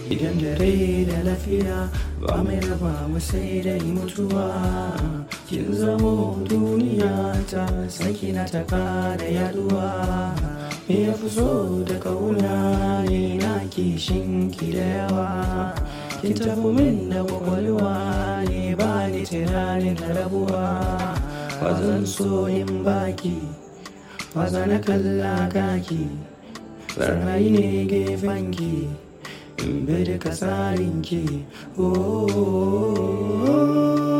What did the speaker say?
idan da rai da lafiya ba mai raba mu sai dai mutuwa kin zamo duniya ta saki na ta kara yaduwa me ya fi so da kauna ne na kishin ki da yawa kin tafi min da kwakwalwa ne ba ni tunanin rabuwa ba zan so in baki ba za na kalla kaki tsarrai ne gefenki in bi duka tsarinki oh, oh, oh, oh.